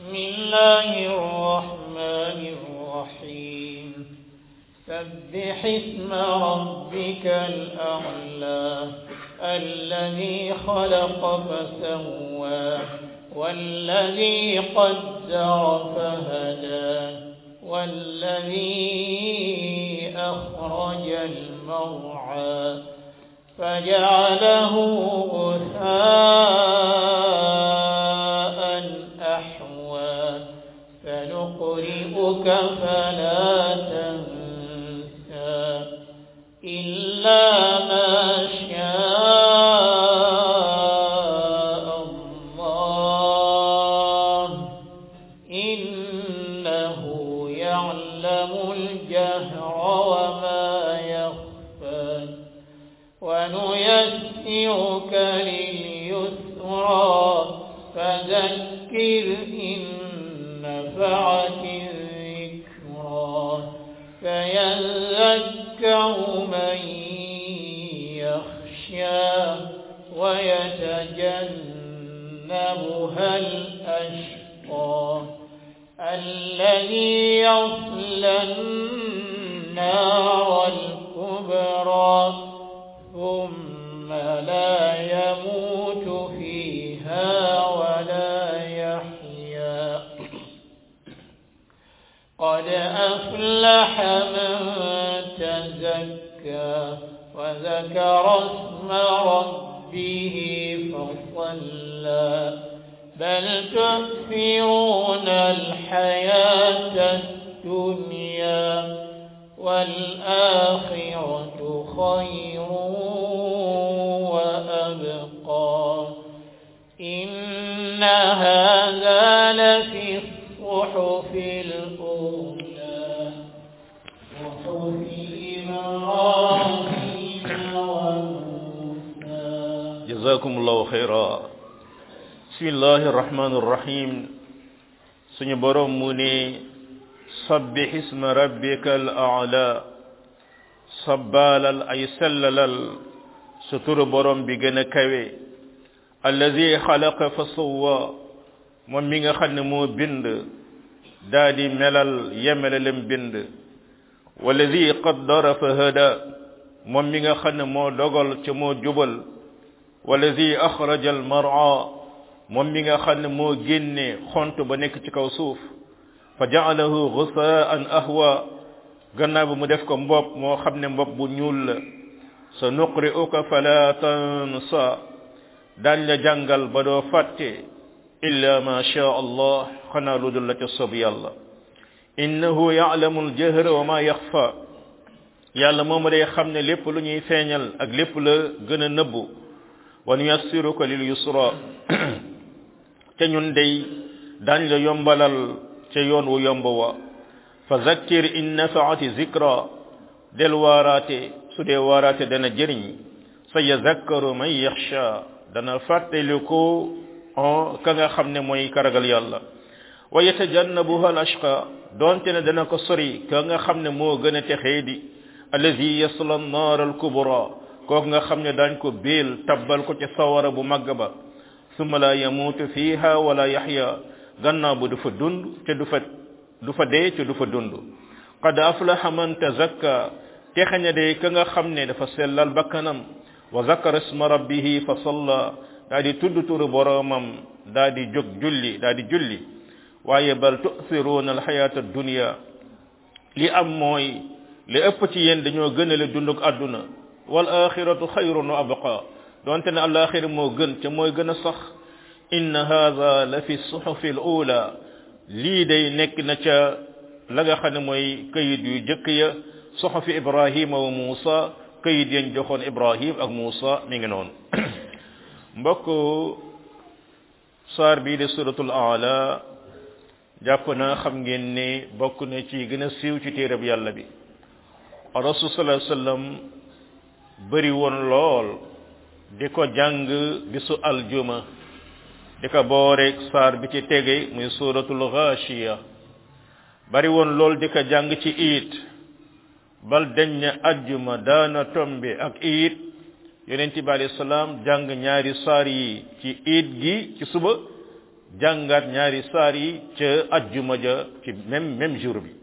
بسم الله الرحمن الرحيم سبح اسم ربك الأعلى الذي خلق فسوى والذي قدر فهدى والذي أخرج المرعى فجعله غثاء أحوى سنقرئك فلا تنسى إلا ما شاء الله إنه يعلم الجهر وما يخفى ونيسرك لليسرى فذكر إن نفعت الذكرى فيذكر من يخشى ويتجنبها الأشقى الذي يصلى النار الكبرى ثم لا يموت فيها ولا يحيا قد أفلح من تزكى وذكر اسم ربه فصلى بل تؤثرون الحياة الدنيا والآخرة خير وأبقى إن هذا لفي الصحف الأولى صحف إبراهيم وموسى جزاكم الله خيرا بسم الله الرحمن الرحيم suñu borom mu ne sabbih isma rabbika al a'la sabbalal ay sellalal sa turu borom bi gën a kawe allazi xalaqa fa sawwa moom mi nga xam ne moo bind daa di melal yemelalem bind wallazi qaddara fa hada moom mi nga xam ne moo dogal ca moo jubal wallazi axraja al mar'a moom mi nga xam ne moo génne xont ba nekk ci kaw suuf fa ja'alahu ghusaan ahwa gannaaw bi mu def ko mbopp moo xam ne mbopp bu ñuul la sa nuqri'uka fala tansa daañ la jàngal ba doo fàtte illa ma sha allah xanaa lu dul la ca sob yàlla innahu ya'lamu al-jahra wa ma yaxfa yàlla moom day xam ne lépp lu ñuy feeñal ak lépp la gën a nëbbu wa nuyassiruka lil yusra te ñun day daañ la yombalal ca yoon wu yomb wa fa zakkir in nafaati zikra del waaraate su dee waaraate dana jëriñ sa yazakkaru man yaxsha dana fàttaliku ka nga xam ne mooy karagal yàlla wa yatajannabuha al ashqa donte ne dana ko sori ka nga xam ne moo gën a texee di allazi yasla annaar al kubra kooku nga xam ne daañ ko béel tabbal ko ca sawara bu màgg ba summa la yamuutu fiha wala yaxya gannaaw bu du fa dund te du fa du fa dee te du fa dund qad aflaha man tazakka texaña de ka nga xam ne dafa sellal bakkanam wa zakara isma rabbihi fa salla daa di tudd turu boromam daa di jóg julli daa di julli waaye bal tu'thiruna alxayata addunya li am mooy li ëpp ci yéen dañoo gënale dunduk àdduna wal axiratu xayrun wa abqa donte ne alaxira moo gën te mooy gën a sax inna hadha la fi suhufi al ula lii day nekk na ca la nga xam ne mooy kayit yu jëkk ya suhufi ibrahima wa musa kayit yañ joxoon ibrahim ak musa mi ngi noonu mbokk saar bii de suratul ala jàpp naa xam ngeen ne bokk na ci gën a siiw ci téereb yàlla bi rasul sallallahu alayhi wasallam bëri woon lool di ko jàng bisu aljuma di ko booreeg saar bi ci tege muy suratul ghashiya bari woon lool di ko jàng ci iit bal dañ ne ajjuma daana tombe ak iit yonent bi alayhi salaam jàng ñaari saar yi ci iit gi ci suba jàngaat ñaari saar yi ca ajjuma ja ci même même jour bi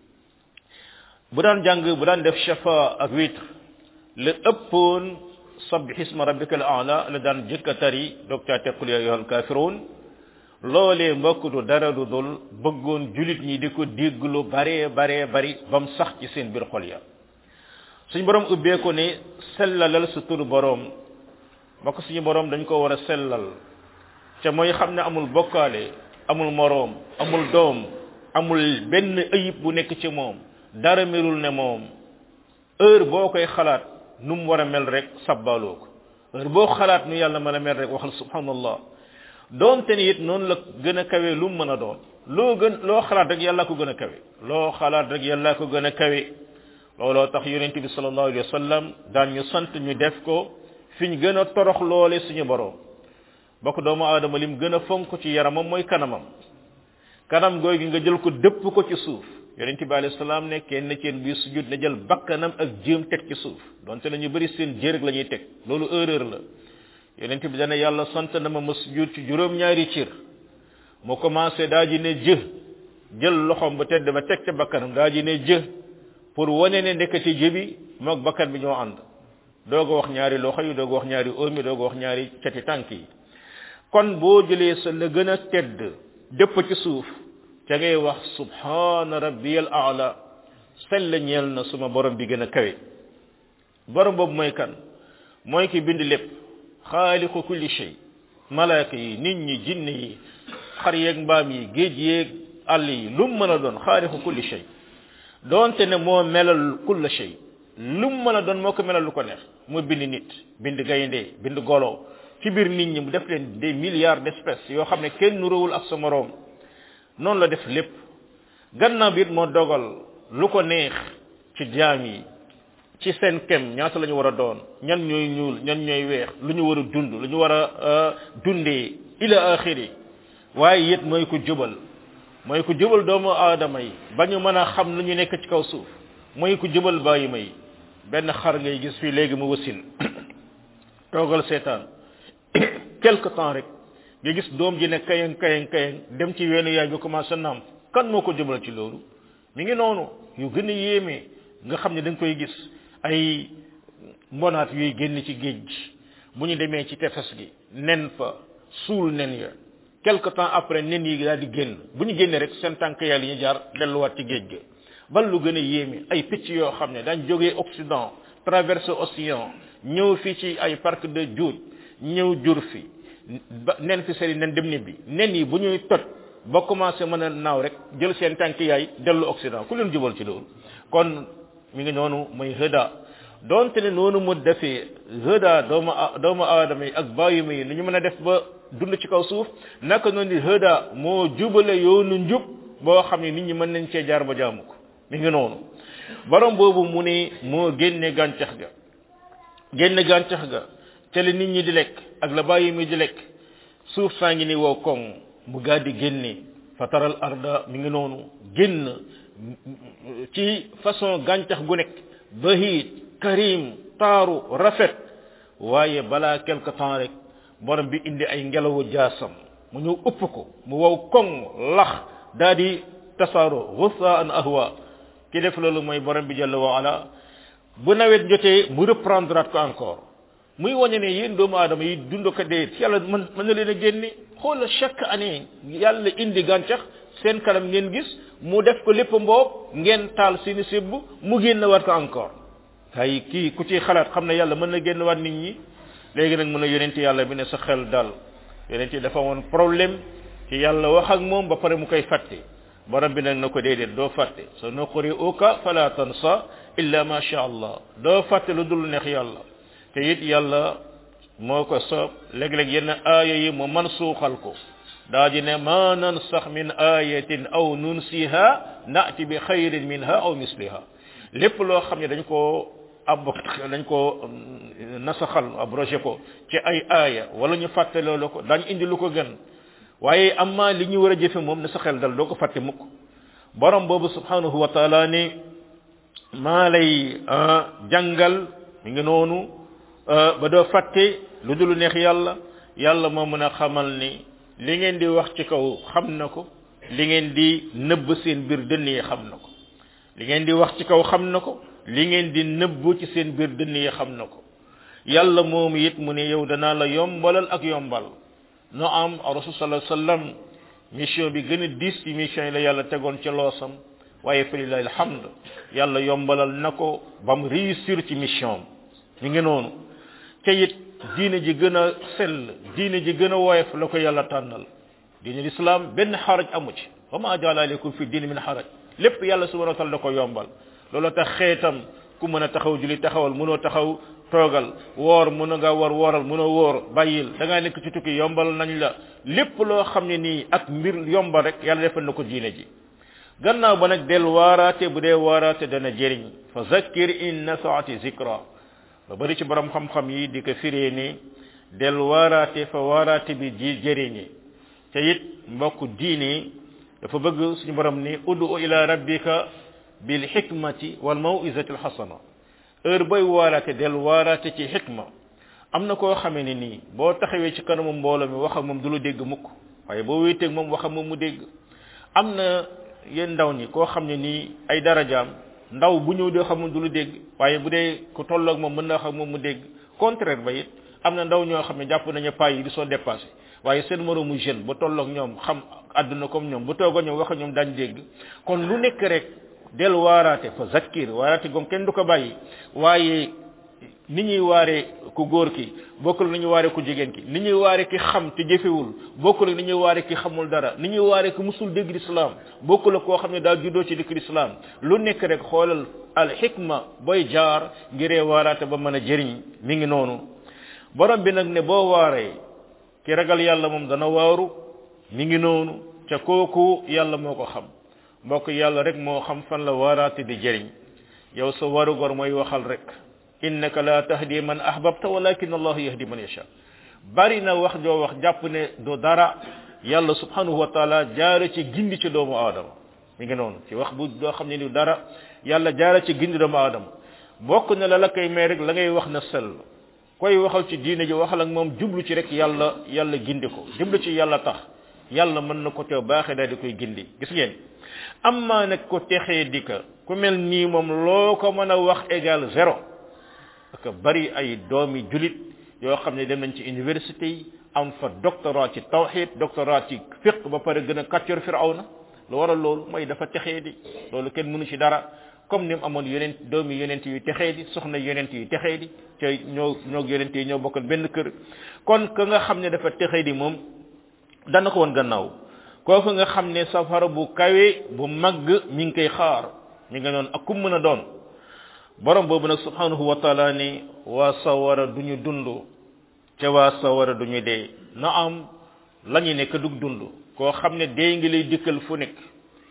bu daan jàng bu daan def shafa ak witr la ëppoon sabbih isma rabbika al a'la la daan jëkka tari doog caa tequl ya ayyuhal kafirun loolee mbokk du dara du dul bëggoon julit ñi di ko dégg lu baree baree bari bam sax ci seen biir xol ya suñu borom ubbee ko ne sellalal sa turu borom mbokk suñu borom dañ ko war a sellal ca mooy xam ne amul bokkaale amul moroom amul doom amul benn ayib bu nekk ci moom dara melul ne moom heure boo koy xalaat nu mu war a mel rek sabbaaloo ko heure boo xalaat nu yàlla mën a mel rek waxal subhanallah doonte ni it noonu la gën a kawe lu mu mën a doon loo gën loo xalaat rek yàlla ko gën a kawe loo xalaat rek yàlla ko gën a kawe looloo tax yonent bi sallallahu alayhi wa sallam daan ñu sant ñu def ko fi ñu gën a torox loole suñu borom bokk doomu aadama lim gën a fonk ci yaramam mooy kanamam kanam gooy gi nga jël ko dëpp ko ci suuf yonent bi alayhi salaam ne kenn ci bi sujud na jël bakkanam ak jéem teg ci suuf donte na ñu bëri seen jërëg la ñuy teg loolu erreur la yonent bi dana yàlla sant na ma ma sujud ci juróom-ñaari cër mu commencé daa ji ne jë jël loxom ba tedd ba teg ca bakkanam daa ji ne jë pour wane ne ndekati jë bi moog bakkan bi ñoo ànd doog a wax ñaari loxo yi doog a wax ñaari oom yi doog a wax ñaari cati tànk yi kon boo jëlee sa la gën a tedd dëpp ci suuf ca ngay wax subhana rabbiyal a'la sell ñeel na suma borom bi gën a kawe borom boobu mooy kan mooy ki bind lépp xaaliqu kulli shay malaaka yi nit ñi jinne yi xar yeeg mbaam yi géej yeeg àll yi lu mu mën a doon xaaliqu kulli shay doonte ne moo melal kulla shay lu mu mën a doon moo ko melal lu ko neex mu bind nit bind gaynde bind golo ci biir nit ñi mu def leen des milliards d'espèces yoo xam ne kenn nuróowul ak sa moroom noonu la def lépp gannaaw bi it moo dogal lu ko neex ci jaam yi ci seen kem ñaata la ñu war a doon ñan ñooy ñuul ñan ñooy weex lu ñu war a dund lu ñu war a dundee ila axiri waaye it mooy ko jubal mooy ko jubal doomu aadama yi ba ñu mën a xam lu ñu nekk ci kaw suuf mooy ko jubal bàyyi may benn xar ngay gis fii léegi mu wasin toogal seetaan quelque temps rek nga gis doom ji ne kayang kayang kayang dem ci weenu yaay bi commencé naam kan moo ko jubal ci loolu mi ngi noonu yu gën a yéeme nga xam ne da nga koy gis ay mbonaat yuy génn ci géej gi bu ñu demee ci tefes gi nen fa suul nen ya quelque temps après nen yi daal di génn bu ñu génnee rek seen tànk yàlla ñu jaar delluwaat ci géej ga bal lu gën a yéeme ay picc yoo xam ne dañ jógee Occident traversé océan ñëw fii ci ay parc de Djoud ñëw jur fi ba nen fi seen nen dem ni bi nen yi bu ñuy toj ba commencé mën a naaw rek jël seen tànk yaay dellu Occident ku leen jubal ci loolu kon mi ngi noonu muy hëda donte ne noonu mu defee hëda doomu doomu aadama yi ak bàyyi yi ni ñu mën a def ba dund ci kaw suuf naka noonu di hëda moo jubale yoonu njub boo xam ne nit ñi mën nañ cee jaar ba jaamu ko mi ngi noonu borom boobu mu ne moo génne gàncax ga génne gàncax ga ca la nit ñi di lekk ak la bàyyi mi di lekk suuf saa ngi ni wow koŋ mu gaa di génne fataral arda mi ngi noonu génn ci façon gàncax gu nekk bahit karim taaru rafet waaye balaa quelque temps rek borom bi indi ay ngelawu jaasam mu ñëw ëpp ko mu wow koŋ lax daa di tasaaro ghussaan ahwa ki def loolu mooy borom bi jalla wa ala bu nawet jotee mu reprendre ko encore muy wane ne yéen doomu aadama yi dund ko dee yàlla mën mën na leen a génne xoola chaque année yàlla indi gàncax seen kanam ngeen gis mu def ko lépp mboob ngeen taal seeni sibb mu génn waat ko encore ay kii ku ci xalaat xam ne yàlla mën na génn waat nit ñi léegi nag mën a yonent yàlla bi ne sa xel dal yonent yi dafa woon problème ci yàlla wax ak moom ba pare mu koy fàtte borom bi nag na ko déedéet doo fàtte sa nuqri uka fala tansa illa ma sha allah doo fàtte lu dul neex yàlla te it yàlla moo ko soob léeg-léeg yenn aaya yi mu man suuxal ko daa di ne ma nansax min ayatin aw nunsiha naati bi xayrin minha aw misliha lépp loo xam ne dañ koo ab dañ koo nasaxal abrogé ko ci ay aaya wala ñu fàtte loolu ko dañ indi lu ko gën waaye amma li ñu war a jëfe moom na sa xel dal doo ko fàtte mukk borom boobu subhanahu wa taala ne maa lay jàngal mi ngi noonu ba doo fàtte lu dul neex yàlla yàlla moo mën a xamal ni li ngeen di wax ci kaw xam na ko li ngeen di nëbb seen biir dënn yi xam na ko li ngeen di wax ci kaw xam na ko li ngeen di nëbb ci seen biir dënn yi xam na ko yàlla moom it mu ne yow danaa la yombalal ak yombal no am rasul sallallahu alayhi wasallam mission bi gën a diis ci mission yi la yàlla tegoon ci loosam waaye fa lillahi alhamd yàlla yombalal na ko ba mu réussir ci mission mi ngi noonu te it diine ji gën a sell diine ji gën a woyof la ko yàlla tànnal diine l'islam benn xaraj amu ci wa ma jaala aleykum fi diine min xaraj lépp yàlla subhanahu wa taala da ko yombal loolu tax xeetam ku mën a taxaw julli taxawal mënoo taxaw toogal woor mën nga war wooral mënoo woor bàyyil da ngaa nekk ci tukki yombal nañ la lépp loo xam ne nii ak mbir yombal rek yàlla defal na ko diine ji gannaaw ba nag del waaraate bu dee waaraate dana jëriñ fa zakkir in nafaati zikra ba bari ci borom xam-xam yi di ko firee ni del waaraate fa waaraate bi ji jëriñi te it mbokk diine dafa bëgg suñu borom ni udu ila rabbika bil hikmati wal mawizati al hasana heure booy waaraate del waaraate ci xikma am na koo xamee ne nii boo taxawee ci kanamu mbooloo mi wax ak moom du lu dégg mukk waaye boo wéeteeg moom wax ak moom mu dégg am na yéen ndaw ñi koo xam ne nii ay darajaam ndaw bu ñëw doo xam du lu dégg waaye bu dee ku tolloog moom mën na wax ak moom mu dégg contraire ba it am na ndaw ñoo xam ne jàpp nañu paa yi di soo dépassé waaye seen moroomu jeune ba tolloog ñoom xam àdduna comme ñoom bu toog a ñoom wax ak ñoom daañ dégg kon lu nekk rek del waaraate fa zakkir waaraate goom kenn du ko bàyyi waaye ni ñuy waaree ku góor ki bokkul ni ñuy waaree ku jigéen ki ni ñuy waaree ki xam te jëfewul bokkul ni ñuy waaree ki xamul dara ni ñuy waaree ki musul dégg lislaam bokkul koo xam ne daa juddoo ci dëkk lislaam lu nekk rek xoolal al xikma booy jaar ngiree waaraate ba mën a jëriñ mi ngi noonu borom bi nag ne boo waaree ki ragal yàlla moom dana waaru mi ngi noonu ca kooku yàlla moo ko xam mbokk yàlla rek moo xam fan la waaraate di jëriñ yow sa warugor mooy waxal rek innaka la tahdi man ahbabta walakin allah yahdi man yasha bari na wax joo wax jàpp ne du dara yàlla subhanahu wa taala jaare ci gindi ci doomu aadama mi ngi noonu ci wax bu doo xam ne ni dara yàlla jaare ci gindi doomu aadama bokk na la la koy may rek la ngay wax na sell koy waxal ci diine ji waxal ak moom jublu ci rek yàlla yàlla gindi ko jublu ci yàlla tax yàlla mën na ko te baaxee daal di koy gindi gis ngeen amma nag ko texee di ka ku mel nii moom loo ko mën a wax égal zéro parce que bari ay doomi julit yoo xam ne dem nañ ci université yi am fa doctorat ci tawhid doctorat ci fiqh ba pare gën a kàccor firawna lu waral loolu mooy dafa texee di loolu kenn mënu ci dara comme ni mu amoon yeneen doomi yeneen yu texee di soxna yeneen yu texee di te ñoo ñoo yeneen yi ñoo bokkoon benn kër kon ka nga xam ne dafa texee di moom dana ko woon gannaaw kooku nga xam ne safara bu kawe bu màgg mi ngi koy xaar mi nga noonu ak kum mën a doon borom boobu nag subhanahu wa taala ni waa sawara duñu dund ca waa sawara duñu dee na am la ñu nekk dug dund koo xam ne dee ngi lay dikkal fu nekk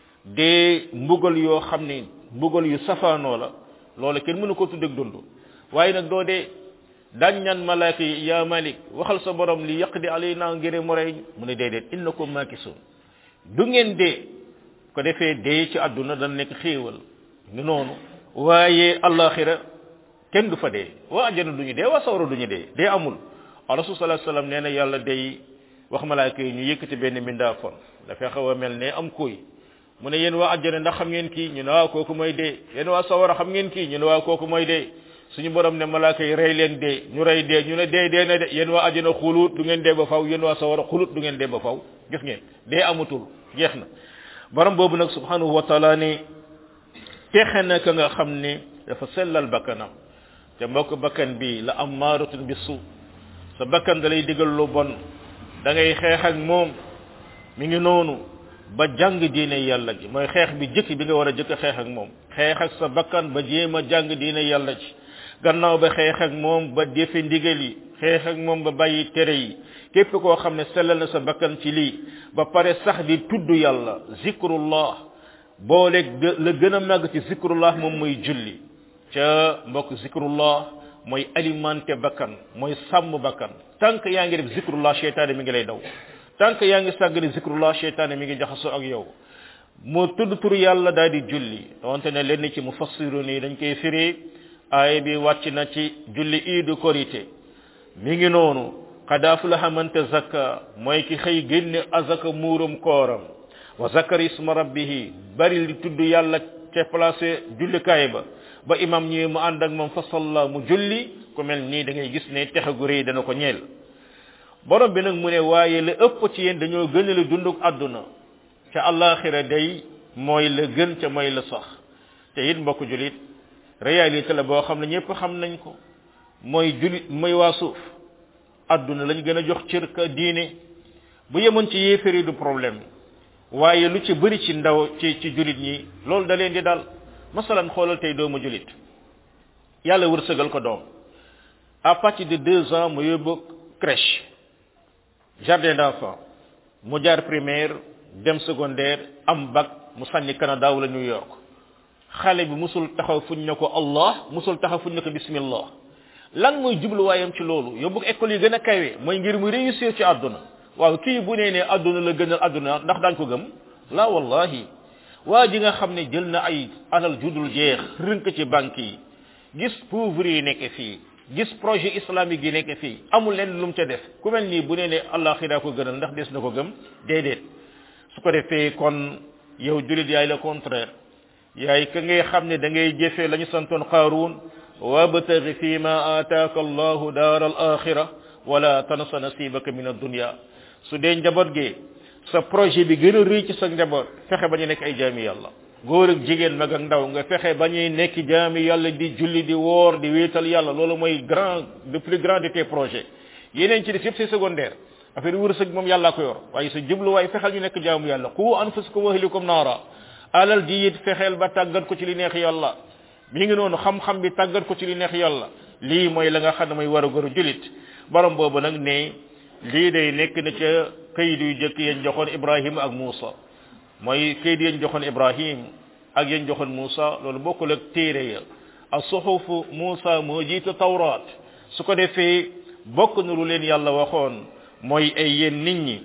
dee mbugal yoo xam ne mbugal yu safaanoo la loolu kenn mënu ko tuddeg dund waaye nag doo dee daañ ñaan malaaka yi yaa malik waxal sa borom li yaqdi alayna ngir mu rey mu ne déedéet innakum makisun du ngeen dee ko defee dee ci àdduna dana nekk xéewal ni noonu waaye allaxira kenn du fa dee waa ajjana duñu dee waa sawara duñu dee dee amul rasul sallallahu alayhi wasallam nee na yàlla day wax malaaka yi ñu yëkkati benn mindaafon dafay xaw a mel ne am kuy mu ne yéen waa ajjana ndax xam ngeen kii ñu ne waa kooku mooy dee yéen waa sawara xam ngeen kii ñu ne waa kooku mooy dee suñu borom ne malaaka yi rey leen dee ñu rey dee ñu ne dee dee na de yéen waa ajjana xulut du ngeen dee ba faw yéen waa sawara xulut du ngeen dee ba faw gis ngeen dee amatul jeex na borom boobu nag subhanahu wa taala ne texe na ka nga xam ne dafa sellal bakkanam te mbokk bakkan bi la am maaratun bi su sa bakkan da lay digal lu bon da ngay xeex ak moom mi ngi noonu ba jàng diine yàlla ji mooy xeex bi jëkk bi nga war a jëkk xeex ak moom xeex ak sa bakkan ba jéem a jàng diine yàlla ji gannaaw ba xeex ak moom ba defe ndigal yi xeex ak moom ba bàyyi tere yi képp koo xam ne sellal na sa bakkan ci lii ba pare sax di tudd yàlla zikrullah booleeg la gën a màgg ci zikrullah moom mooy julli ca mbokk zikrullah mooy alimenté bakkan mooy sàmm bakkan tant que yaa ngi def zikrullah cheytaane mi ngi lay daw tant que yaa ngi sàggane zikrullah cheytaane mi ngi jaxasoo ak yow moo tudd tur yàlla daal di julli donte ne lenn ci mufassiru nii dañ koy firi aaya bi wàcc na ci julli iidu korité mi ngi noonu qad aflaha man tazakka mooy ki xëy génne azaka muurum kooram wa zakar isma rabbihi bari li tudd yàlla ca placé jullikaay ba ba imam ñëwee mu ànd ak moom fa salla mu julli ku mel nii da ngay gis ne texe gu rëy dana ko ñeel borom bi nag mu ne waaye la ëpp ci yéen dañoo gën la dunduk àdduna ca àllaaxira day mooy la gën ca mooy la sax te it mbokk julit réalité la boo xam ne ñëpp xam nañ ko mooy julit mooy waa suuf àdduna lañ gën a jox cër ka diine bu yemoon ci yéeféri du problème waaye lu ci bëri ci ndaw ci ci julit ñi loolu da leen di dal masalan xoolal tey doomu julit yàlla wërsëgal ko doom à partir de deux ans mu yóbbu crèche jardin d'enfants mu jaar primaire dem secondaire am bac mu sànni Canada wala New York xale bi musul taxaw fuñ ne ko Allah musul taxaw fuñ ne ko bismillah lan mooy jubluwaayam ci loolu yóbbu école yi gën a kawe mooy ngir mu réussir ci àdduna waaw kii bu nee ne àdduna la gënal àdduna ndax daañ ko gëm la wallahi waa ji nga xam ne jël na ay alal judul jeex rënk ci banque yi gis pauvre yi nekk fii gis projet islamique yi nekk fii amul leen lu mu ca def ku mel nii bu nee ne àllaaxira ko gënal ndax des na ko gëm déedéet su ko defee kon yow julit yaay le contraire yaay ka ngay xam ne da ngay jëfee la ñu santoon qaaruun wabtaghi fi ma ataaka allahu daar al axira wala tansa nasibaka min addunya su dee njaboot gi sa projet bi gën a rëy ci sa njaboot fexe ba ñu nekk ay jaami yàlla góor ak jigéen mag ak ndaw nga fexe ba ñuy nekk jaami yàlla di julli di woor di wéetal yàlla loolu mooy grand le plus grand de tes projets yeneen ci def yëpp c'est secondaire affaire wërsëg moom yàllaa ko yor waaye sa jubluwaay fexeel ñu nekk jaamu yàlla qu anfusakum wa ahlikum naara alal ji it fexeel ba tàggat ko ci li neex yàlla mi ngi noonu xam-xam bi tàggat ko ci li neex yàlla lii mooy la nga xam ne mooy war a goru julit borom boobu nag ne lii day nekk na ca kayit yu jëkk yañ joxoon ibrahim ak muusa mooy kayit yañ joxoon ibrahim ak yañ joxoon muusa loolu bokkul ak téere ya ak suxufu muusa moo jiitu tawraat su ko defee bokk na lu leen yàlla waxoon mooy ay yéen nit ñi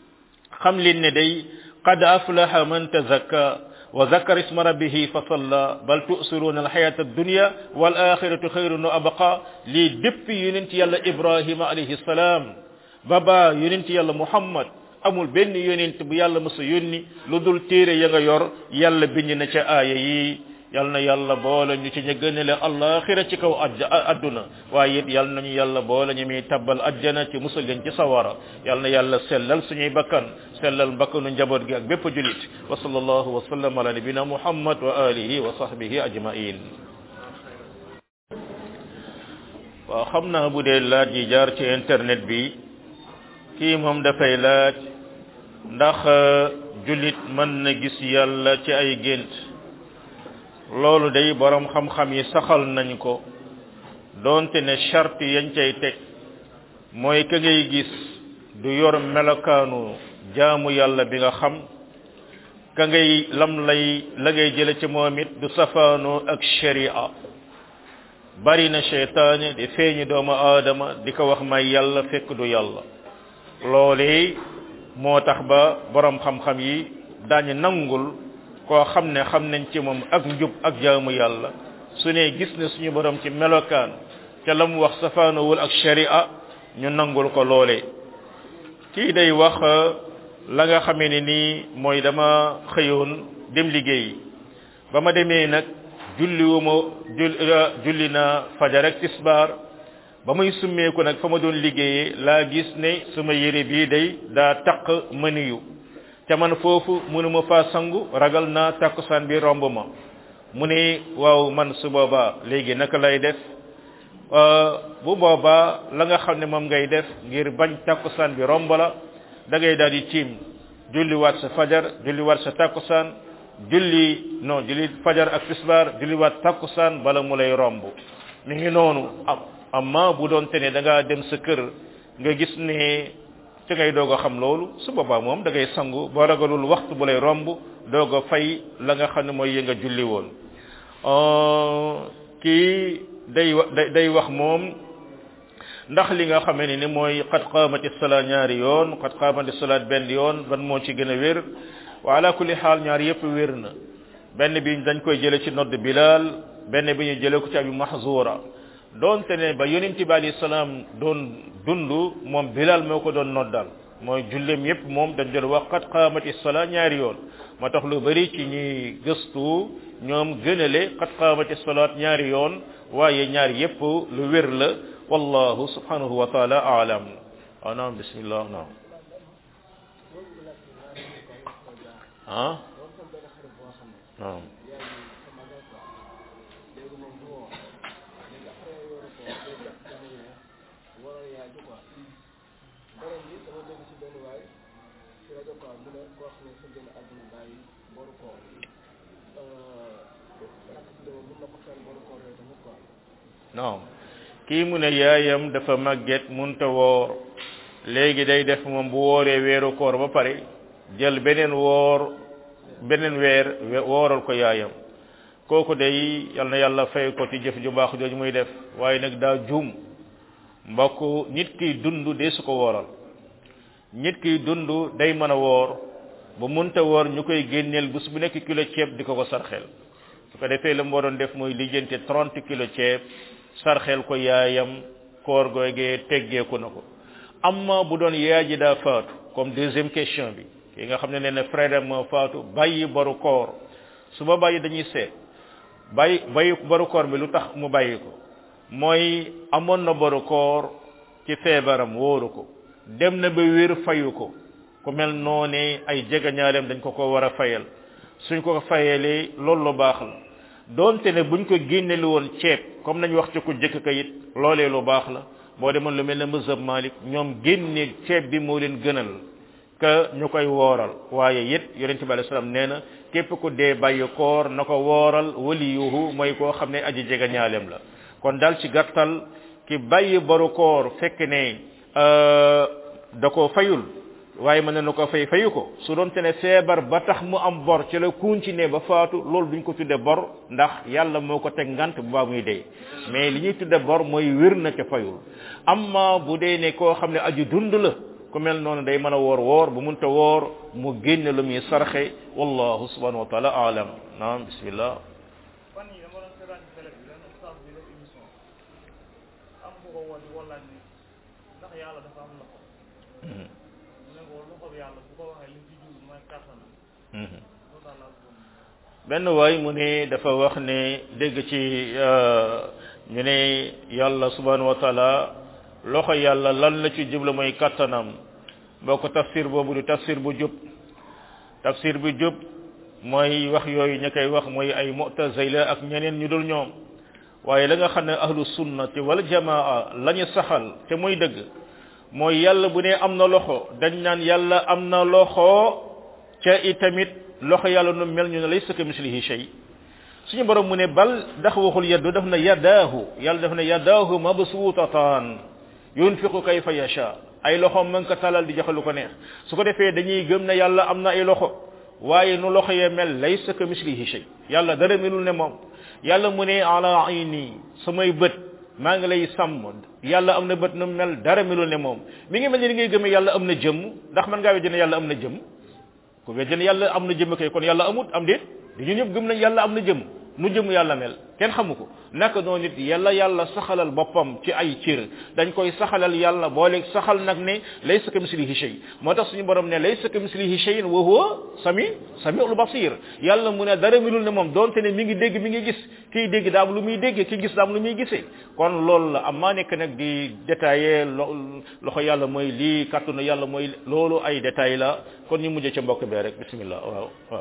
xam leen ne day qad aflaha man tazakka wa zakara isma rabbihi fa salla bal tu'siruna alhayata ad-dunya wal akhiratu khayrun wa abqa lii depuis yonent yàlla ibrahima alayhi salaam baba yonent yàlla muhammad amul benn yonent bu yàlla mësa yónni lu dul téere ya nga yor yàlla bind na ca aaya yi yal na yàlla boole ñu ci ña gënale allaxira ci kaw adduna waaye it yal nañu yàlla boole ñu muy tabbal ajjana ci musal leen ci sawara yal na yàlla sellal suñuy bakkan sellal bakkanu njaboot gi ak bépp julit wa sallallahu wa sallam ala nabina muhammad wa alihi wa sahbihi ajmain waaw xam naa bu dee laaj yi jaar ci internet bi kii moom dafay laaj ndax julit mën na gis yàlla ci ay gént loolu day borom xam-xam yi saxal nañ ko doonte ne charte yañ cay teg mooy ka ngay gis du yor melokaanu jaamu yàlla bi nga xam ka ngay lam lay la ngay jële ci moom it du safaanoo ak sharia bari na cheytaane di feeñi doomu aadama di ko wax may yàlla fekk du yàlla loolee moo tax ba borom xam-xam yi daañu nangul koo xam ne xam nañ ci moom ak njub ak jaamu yàlla su ne gis ne suñu borom ci melokaan ca la mu wax safaanowul ak sharia ñu nangul ko loole kii day wax la nga xamee ne nii mooy dama xëyoon dem liggéey ba ma demee nag julli wu ma julli na fajar ak tisbaar ba muy summeeku nag fa ma doon liggéeyee laa gis ne sama yére bii day daa taq mëniyu ca man foofu mënuma faa sangu ragal naa takkusaan bi romb ma mu ne waaw man su boobaa léegi naka lay def bu boobaa la nga xam ne moom ngay def ngir bañ takkusaan bi romb la da ngay daal di tiim julli waat sa fajar julli waat sa takkusaan julli non julli fajar ak tisbaar julli waat takkusaan bala mu lay romb mi ngi noonu am amma bu doon te ne da ngaa dem sa kër nga gis ne ci ngay doog a xam loolu su boobaa moom da ngay sangu boo ragalul waxtu bu lay romb doog a fay la nga xam ne mooy yi nga julli woon kii day day wax moom ndax li nga xamee ne ni mooy xat qaamati salaat ñaari yoon xat qaamati salaat benn yoon ban moo ci gën a wér wa ala kulli xaal ñaar yépp wér na benn bi dañ koy jële ci nodd bilal benn bi ñu jële ko ci abi mahzura doonte ne ba yonent bi alayhi salaam doon dund moom bilal moo ko doon noddal mooy jullem yépp moom dañ doon wax qad qaamati salaa ñaari yoon moo tax lu bari ci ñuy gëstu ñoom gënale qad qaamati salaat ñaari yoon waaye ñaari yépp lu wér la wallahu subhanahu wa taala aalam waaw naam bismillah naam ah naam non kii mu ne yaayam dafa màgget munta woor léegi day def moom bu wooree weeru koor ba pare jël beneen woor beneen weer wooral ko yaayam kooku day yal na yàlla fay ko ci jëf ju baax jooju muy def waaye nag daa juum mbokk nit kiy dund dee su ko wooral nit kiy dund day mën a woor bu munta woor ñu koy génneel bés bu nekk kilo ceeb di ko ko sarxel su ko defee la moo doon def mooy lijjante 30 kilo ceeb sarxel ko yaayam koor googee teggeeku na ko amma bu doon yaay ji daa faatu comme deuxième question bi ki nga xam ne nee na frère moo faatu bàyyi baru koor su ba bàyyi dañuy seet bàyyi bàyyi baru koor bi lu tax mu bàyyi ko mooy amoon na baru koor ci feebaram wóoru ko dem na ba wér fayu ko ku mel noone ay jegañaaleem dañ ko ko war a fayal suñ ko fayalee loolu lu baax la doonte ne buñ ko génneli woon ceeb comme nañ wax ci ku jëkk ka it loolee lu baax la boo demoon lu mel ne mazhab Malik ñoom génne ceeb bi moo leen gënal que ñu koy wooral waaye it yonent bi alayhi salaam nee na képp ku dee bàyyi koor na ko wooral waliyuhu mooy koo xam ne aji jega ñaaleem la kon daal ci gàttal ki bàyyi baru koor fekk ne da ko fayul waaye mën na ko fay fayu ko su doon te ne feebar ba tax mu am bor ci la continuer ba faatu loolu duñ ko tudde bor ndax yàlla moo ko teg ngant bu baa muy dee mais li ñuy tudde bor mooy wér na ca fayul amma bu dee ne koo xam ne aju dund la ku mel noonu day mën a woor woor bu munta woor mu génne lu muy sarxe wallahu subhanahu wa taala alam naam bismillah fan yi dama doon seetaan ci télé bi benn ustaas bi def émission am ko ko woo di wallaaj ni ndax yàlla dafa am loxo mu ne ko loxo bi yàlla bu ko waxee li ci jublu mooy kàttanam loolu daal laa bëggoon benn waay mu ne dafa wax ne dégg ci ñu ne yàlla subhanahu wa taala loxo yàlla lan la ci jublu mooy kattanam boo ko tafsir boobu du tafsir bu jub tafsir bu jub mooy wax yooyu ña koy wax mooy ay mu'tazila ak ñeneen ñu dul ñoom waaye la nga xam ne ahlu sunnati wal jamaa la ñu saxal te muy dëgg mooy yàlla bu ne am na loxo dañ naan yàlla am na loxo ca itamit loxo yàlla nu mel ñu ne laysa ka mislihi shay suñu borom mu ne bal ndax waxul yaddu daf na yadaahu yàlla daf na yadaahu mabsuutatan yunfiqu kayfa yasha ay loxoom mën ko talal di joxe lu ko neex su ko defee dañuy gëm ne yàlla am na ay loxo waaye nu loxo yee mel laysa ka mislihi shay yàlla dara melul ne moom yàlla mu ne ala ayni samay bët maa ngi lay sàmm yàlla am na bët nu mel dara melul ne moom mi ngi mel ni ngay gëmee yàlla am na jëmm ndax man ngaa weddi ne yàlla am na jëmm ku weddi ne yàlla am na jëmm kay kon yàlla amut am déet di ñu ñëpp gëm nañ yàlla am na jëmm nu jëm yàlla mel kenn xamu ko naka noonu nit yàlla yàlla saxalal boppam ci ay cër dañ koy saxalal yàlla boole saxal nag ne laysa ka mislihi shay moo tax suñu borom ne laysa ka mislihi shay wa huwa sami samiul basir yàlla mu ne dara milul ne moom donte ne mi ngi dégg mi ngi gis kiy dégg daam lu muy dégg ki gis daam lu muy gisee kon loolu la am maa nekk nag di détaillé loxo yàlla mooy lii kàttanu yàlla mooy loolu ay détails la kon ñu mujj ca mbokk bee rek bismillah waaw waaw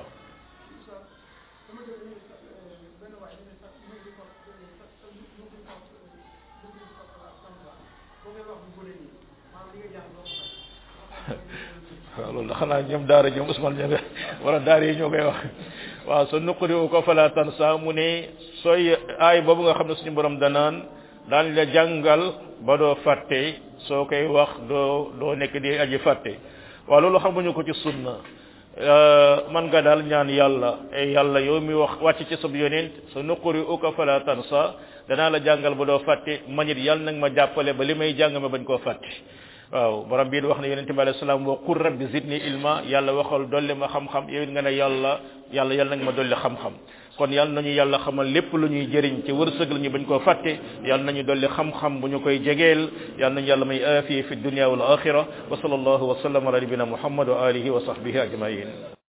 waaw loolu da xanaa ñoom daara ñoom Ousmane ñoo wala daara yi ñoo koy wax waaw sa nuquri ko fala tansa mu ne sooy aay boobu nga xam ne suñu borom danaan daan la jàngal ba doo fàtte soo koy wax doo doo nekk di aji fàtte waaw loolu xamuñu ko ci sunna man nga daal ñaan yàlla e yàlla yow mi wax wàcc ci sab yonent sa nuquri uka fala tansa danaa la jàngal ba doo fàtte manit yàlla nag ma jàppale ba li may jàng ma bañ koo fàtte waaw borom bii wax ne yonente bi alayhi salaam wa qul rabbi zidni ilma yàlla waxal dolli ma xam-xam yow it nga ne yàlla yàlla yàlla nag ma dolli xam-xam kon yàlla nañu yàlla xamal lépp lu ñuy jëriñ ci wërsëg la ñu bañ koo fàtte yàlla nañu dolli xam-xam bu ñu koy jegeel yàlla nañu yàlla may aafiya fi dunya wal axira wa sallallahu wa sallam ala nabina muhammad wa alihi wa sahbihi ajmain